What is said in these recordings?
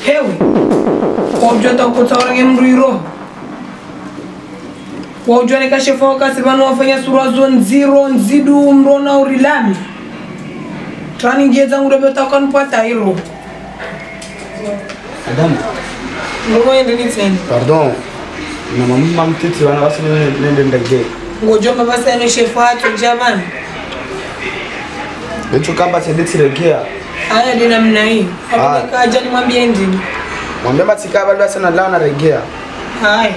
hewe waujua taukotsaurenge mndu iro waujua nikashefa wakasi vanu wafanya surazo nziro nzidu mrona urilami traningie dzangu dobetakwanipata iro Madame, ngomoendenitseni pardon. Na mama mtiti wana wasi nende ndege. ngojomba vasane shefa acho jamani Lecho kamba tendeti regea. aya dina mna hii Ah. kaja nimwambie ndini Mwambie matika bado sana lao na regea. haya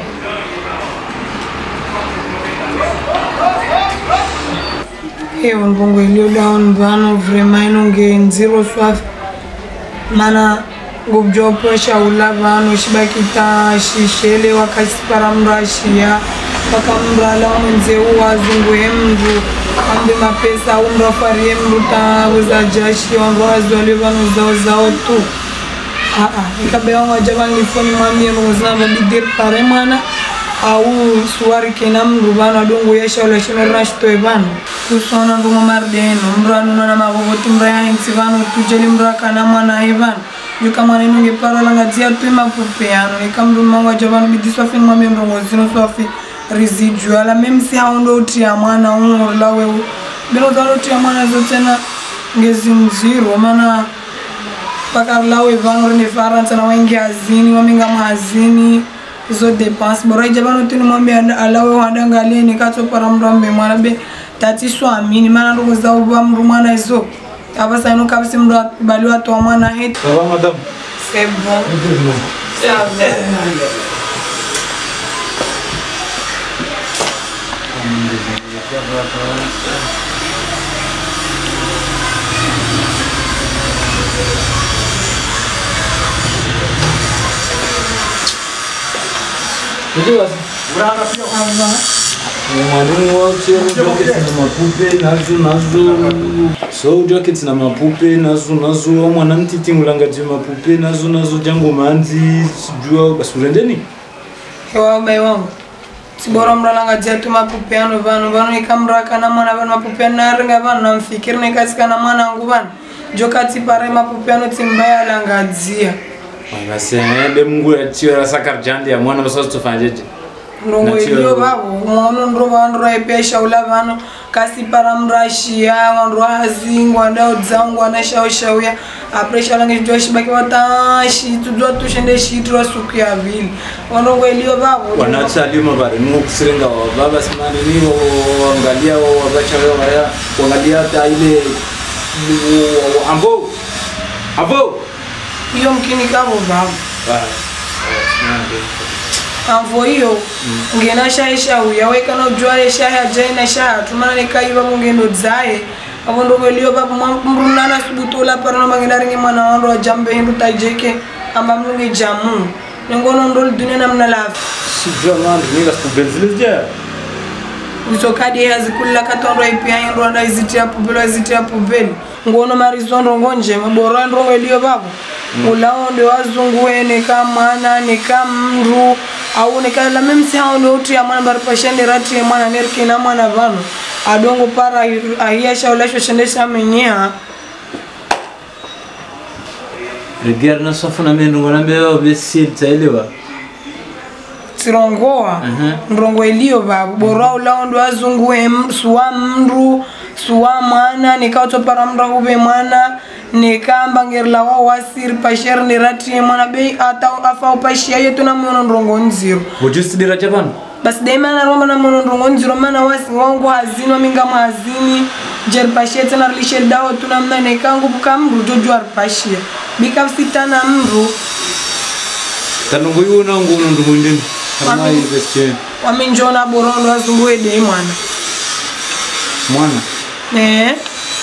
ewo mbongo iliyo down vano vrema inonge nziro swafi mana ngubjopo shaula vano shibakita shishele wakasipara mndu ashiya paka mndu ala mwenzeu wazunguhe mndu ambe mapesa au mndu afarie mndu taweza jashi wandu wazwale vano zao zao tu aa ikabewa waja vanifoni mwambie nongozina vabidiri pare mwana au suwari kena mndu vano adongo yashaula shinorina shitoe vano kusona ndumwe marideno mndu anunana mavovoti mndu ayainsi vano tujeli mndu akana mwana aye vano juka mwana inonge paralanga dzia tue mapupe ano ika mndu mangu aja vano bidiswa fini mwambie ndongozino swafi residual memsi aundo utia mwana umurlawe bino utia mwana zotena ngezimziro mana pakarlawe vano rine faransa na waingi hazini wamenga mahazini izo depense bora ija vanotini mwambe alawe wadangaleni katsopara mndu ambe mwana be tatiswamini mana ndokozauva mndu mwana izo avasaino kapisi mndu bali watoa mwana het Ça va, madame c'est bon ça va ça va mwalimu wache jackets na mapupe nazo nazo so jackets na mapupe nazo nazo mwana mtitingulangati mapupe nazo nazo jango manzi sijua basi urendeni hewa bai wangu sibora mralanga dzatu mapupeano vanu vanu ikamrakana mwana vanu mapupeano naringa vanu namfikiri nikasikana mwanangu vanu jokatsipare mapupeano tsimbaya alangadzia basi ende mungu yatiyo rasakarjandi ya mwana basa tofanjeje ndongo Natio- iliyo vavo mwono ndro vandu raipesha ula vanu kasipara mrashia wandu wazingwa ndao dzangu anashaushauya apreshalange chidwa shibaki watashi tudzwa tushende shiitira suku ya vili wandongo iliyo vavo wanachaliyo mabari nuwo kusirenga baba simani ni wangalia wabachawe waya wangalia ta ile ambo ambo iyo mkini kavo vavo amvo hiyo ngena shaye shauya wekana ujwale shaye ajaina shaya tumana nekaiva mungendo dzaye avo ndoveliyo vapo mrunana subutola parano mangenda ringe mwana wando ajambe hindu tajeke amba mlunge jamu nengono ndoli dunia namna lafi sijua mandu ninga sikubenzilizja usokadi yazikulla katondo ipia hindu anda izitia pubeli wazitia pubeli ngono marizondo ngonje maboro ndongo iliyo vapo ulao ndio wazungu neka mwana neka mndu au neka la memsi hao ndio uti ya mwana bari pashende rati ya mwana nerke na mwana vano adongo para ahia shaulashwa shendesha menyea regera nasafuna mendungo nambewa besil taelewa sirongoa ndongo iliyo vavo bora ulao ndio wazungu em- suwa mndu suwa mwana nikautopara mndu akuve mwana nikamba ngerila wao wasiri pashere niratie mwana bei ata afa upashia yetu na mwono ndongo nziro ujusidira chapano basi daima naromba na mwono ndongo nziro mana wasi wangu hazini waminga mahazini jeripashia tena rilishe dawo tuna mna nekangu puka mndu jojo aripashia bikafsitana mndu tanungu iwona nguno ndumundini ama investment waminjona borondo wazungu dei mwana mwana eh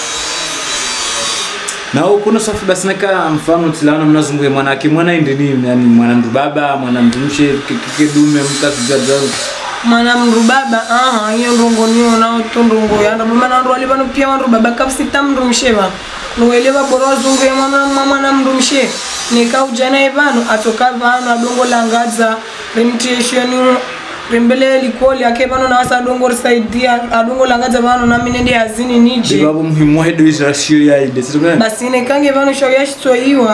na kuna safi basi naka mfano tilana mnazunguye mwana ake mwana indini yani mwana ndu baba mwana ndu mshe kedume mkasijaza mwana mndu baba aha iyo ndongo niona to ndongo yanda mama ndo ali bano pia wandu baba kapsita mndu msheba nuwele baboro wazungu ya mwana mwana mndu mshe nika ujana evano atoka vano adongo langadza rimtiesheni rimbele likoli ake vano na wasa adongo risaidia adongo langadza vano na mine ndi hazini nije babo muhimu wahedo izrashio yaide situmene basi nekange vano shau yashitsoiwa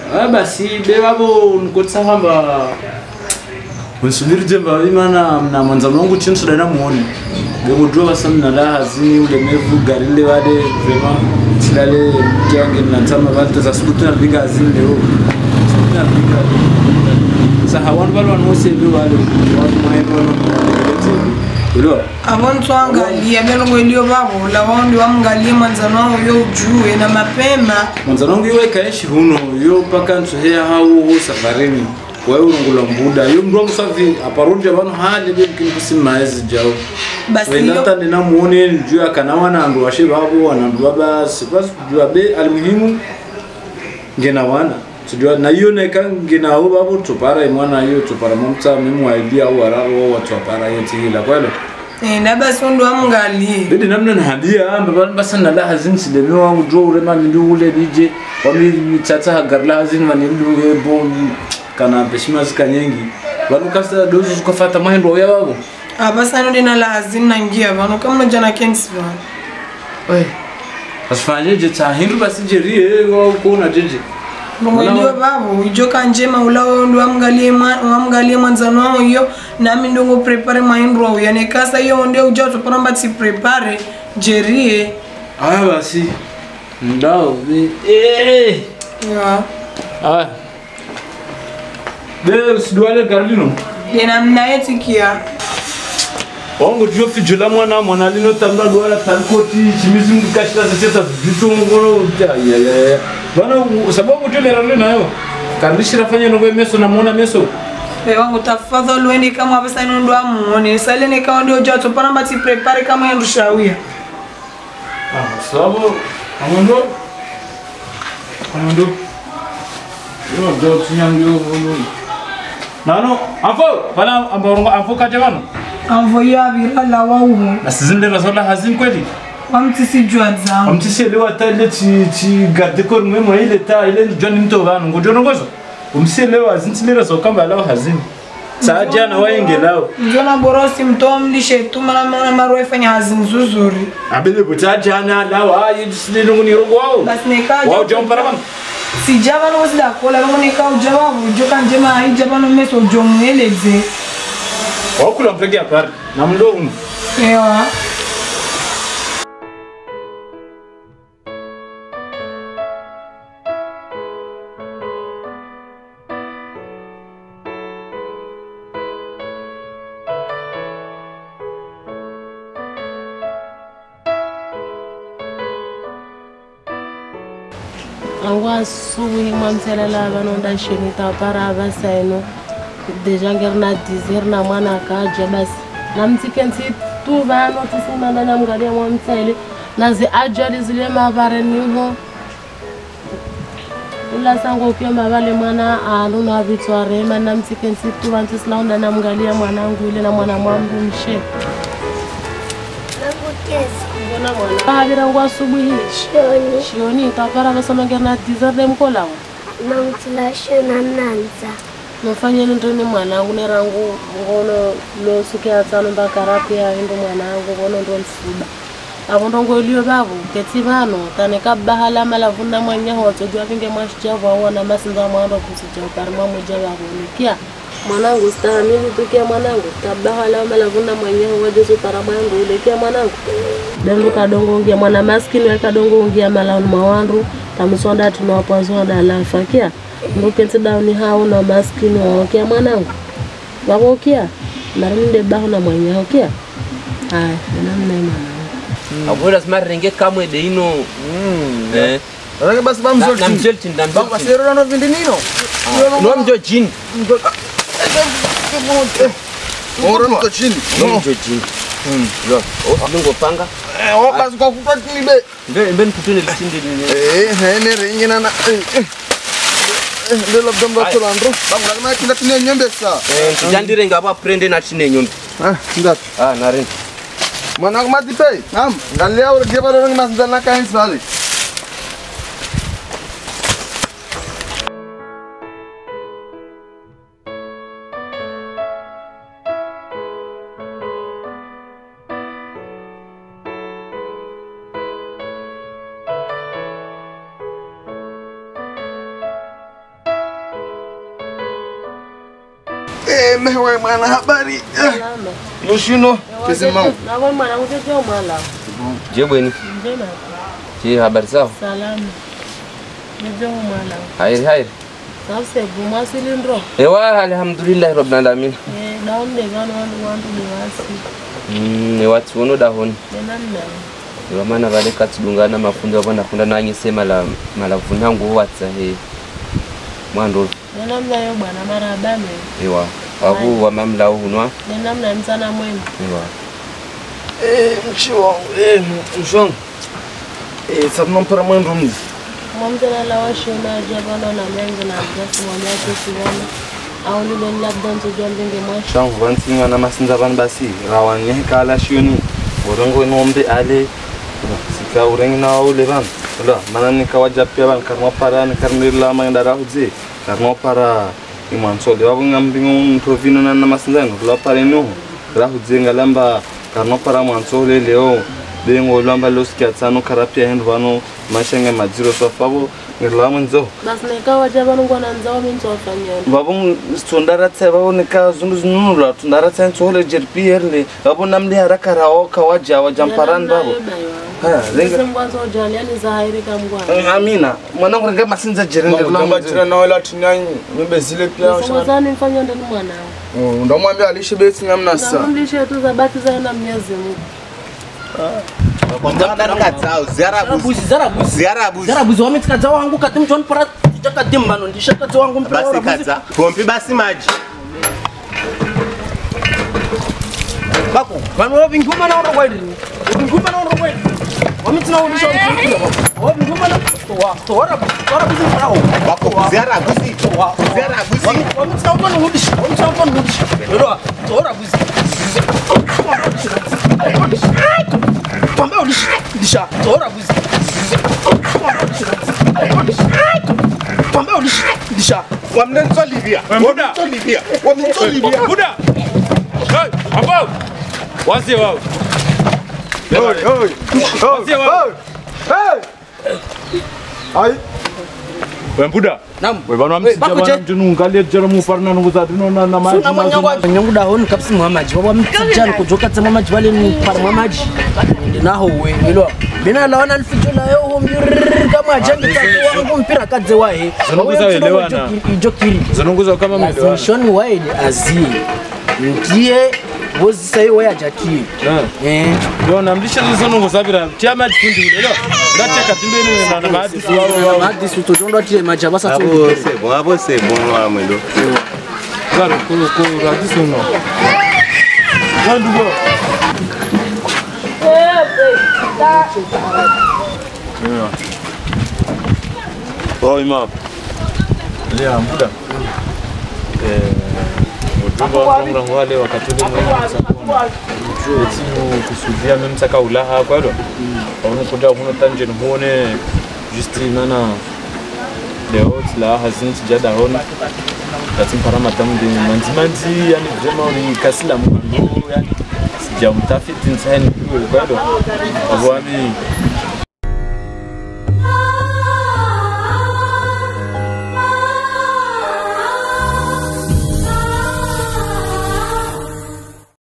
Ah, basi bevavo nikotsahamba unsubiri jemba imana na mwanzano wangu chini suda namuone bemujua basa mna raha zini ulemevu garile wale vrema silale kiange natama valte za siku tunapiga azini leo Siku tunapiga sa hawan balo wanose wale watu maendo wano uliwa avontu angalia belongo ilio vavo lavaondi wamngalie mwanzano wao yo ujue na mapema mwanzano wangu iwe kaishi huno yo paka nsuhea hau safarini wae urungula mbuda yo mndu wangu safi aparudi avano hali bemkini kusimaezi jao basi wendata yo ndinamuone juu akanawa nandu washe vavo wanandu vaba sipas jua be almuhimu ngena wana sijua na hiyo neka ngena ho vavo tupara imwana hiyo tupara momta memwaidia au wararo wa tupara yote ila kwelo Eh, na basi undu wamngalie bidi namna nahabia amba bana basa na la hazin sideme wangu jo urema mindu ule bije wami tata hagarla hazin manildu hebo kana peshima zika nyengi vanu kasa dozu zukafata mahendo ya vavo abasi anodi na lazini nangia vano kama jana kensi vano asifanyeje cha hindu basi jerie kuona jeje bongo Wala- ilio vavo ijoka njema ulawo ndu wamngalie mwa- wamngalie mwanzano wao iyo nami ndongo prepare maindu wao yanekasa iyo ndio uja tuparamba ti prepare jerie aya basi ndao be eh ya aya be usidwale garlino dena mnaetikia wangu tuyo fijula mwana mwana lino tamba dwala tankoti chimizi mkashita zecheta vitu ngono ya ya ya ya bana sababu tu lera lina yo karishira fanya no meso na mwana meso Pe wangu tafadhali uende kama abasa ndu amuone salene kama ndio uja tuparamba ti prepare kama ndu shawia ah sababu amondo amondo yo do tunyango yo nano afo bana amborongo afo kaje bana amvoyo avira la waumo na sizinde rasola hazin kweli wamtisi jua zangu amtiselewa ta ile ci ci garde corps memo ile ta ile joni mto vanu ngojono ngozo umselewa azintilera so kamba lao hazini saa jana waingelao njona borosi mtoa mlishe tuma na mwana maro efanya hazi nzuzuri abele buta jana lao ayi silino ngoni rogo wao basi nekaja wao jom paraman sijava no sida kola no neka ujava ujoka njema haijava no meso jomweleze wao kula mpege apart na mlo umu ewa angu asubuhi mwamselela vanonda shini tapara avasaino deja ngeri na dizeri na mwana akaja basi namtsikensi tu vano tisimana namgalia mwamsele nazi ajali zile mavareniho ulasango ukiwa mavale mwana aluna vitswarema namtsikensi tu vantisilaunda namgalia mwanangu ile na mwana mwangu mshe mbona mwana avirangu asubuhi Shoni, shioni tapara vasomangeri na dizeri nemkolawa mamtilasho na mnanza. mufanyeni ndrini mwanangu nerangu ngono losuke atsano mbakarapia indo mwanangu ngono ndo msiba avo ndongoeliyo vavo ketsi vano tane kabahala malavunda mwanyaho watsogwa vinge mwashijavo awona masinza mwando kusijao pari mwamuja vavonikia mwanangu stahamili tukia mwanangu tabahala malavunda mwanyaho wajesu para mwangu ulekia mwanangu dendu kadongoungia mwana maskini wekadongoungia malauni mwawandu tamisonda tinowapwazonda lafakia nduketsi dauni hao na maskini waokia mwanangu wakokia narimde baho na mwanyaho kia aya nenamnai mwanangu akwenda simarenge kamwe de ino Eh. Rake basi Na- bamzoti. namjolchin Bam namjolchin basero no vindi nino. nomjojin Oro no chini. nomjojin lo lingopanga Eh, o basi kwa kutwa kilibe. mbe mbe nikutune lisinde Eh, hene ringina na. Ndio labda mbato landro. Bamu lazima kinda tine nyembe sa. tijandire ngabo aprende natine nyombi Ah, kinda. ah naren Mwana kuma dipe. Nam, ngalia ur geba ro ngi mas dana kain sali. Eh, mewe mwana habari. Eh, Salama. Yoshino. Kizimau. Nako mwanangu teteo mwala. Je bweni. Njema. Je habari zao? Salama. Teteo mwala. Hairi hairi. Sasa bumwasili ndro. Ewa alhamdulillah rabbil alamin. Eh, daunde vano wandu wandu ni wasi. Mm, ni watu wono dahoni. Nenamna. Ewa maana vale katsidungana mafundo avo ndafunda nanyise mala malavu nangu watsa he. Mwando Nenamna yo bwana marabame. ewa. Wavu wa mamla hunwa. Nenamna msana mwema. Ewa. Eh, mchi wangu. Eh, mshong. Eh, sabna mpara mwendo mzi. Mwamtana la washona jabana na mengi na mjasi mwamyake kiwana. Au lile labda nzojua mbinge mwashi. Shangu vansinga na masinza van basi. Rawan nyehe kala shioni. Urengo inombe ale. Sika urengi na ule van. Ula, mana nika wajapia van karma para ni karmi la mangda rahuze. Karma para imansole. Wabu ngambingo provino na na masinza no. La para no. Rahuze ngalamba karma para mansole leo. Bengo lamba loskia tsano karapia hendu vano mashenge madziro swafavo ngirlamu nzo. Basi nikawa jabana ngwana nzao minzo wafanyana. vavon tsondaratsa vavonika zundu zinunula tsondaratsa ntsole jerpierle vavo namle haraka rawo kawaja wajamparani vavo Ha, ringa- Sengwanzo ujali yani zahairi kamgwana. amina mwanangu ringa masinza Ngambachira nawe latinyanyi nibezile pia Sengwazani mfanya ndani mwanao. ndamwambia alishe besi nyamnasa Ndamlishe tu zabaki zaenda Mwenyezi Mungu. zarabuzi zarabuzi zarabuzi wamitsikadza wangu kati mchoni para chakadimbano ndishakadza wangu mpira basi warabuzi. kadza pombi basi maji bako vanhu vavinguma nauro kwaidi vinguma nauro kwaidi wamitsina ulisha ulikira wavinguma na warabuzi mpirawo bako zarabuzi zarabuzi wamitsina utoni hudisha wamitsina utoni hudisha lero warabuzi pambe udisha disha warabuzi pambe udisha disha wamnensolivia wamnensolivia wamnensolivia Buda! Hey, ambao! Wazie wao. Wazie wao. Wembuda. Naam. We bana Bako msija je? bana mtunu ngalie jara mu farna nungu za dino na na maji. suna manyangwa nyangu dahoni kapsi mwamaji baba mtijani kujoka tsema maji bale ni par mwamaji ndinaho we ngilo bina lawana alfijo la yo ho mbir kama ajangi kwa wangu mpira kadze wahe Zinokuza elewana. ijokiri Zanunguza kama mwelewa. azimishoni wahe azi ndiye wozi sai waya jaki eh Yo namlisha zizonungu zabira. Tia maji kundi ule. Yo. Ngate katimbeni na na maji wao wao. madi sutojondo ati majaba sa abo sebo abo sebo wamwendo Zaro kulu kulu radisi uno. Wandu go. Oh imam. Lea muda. Eh ujumbe wa mrango wale wakati ule mwenye timu kusudia mimi msaka ulaha kwa ndo. Ono kuja kuno tangent muone just nana leo tila hazin tijada hona katin fara matamu de manzi manzi yani vraiment ni kasila mwando yani sijamtafiti nsani kwa ndo abwami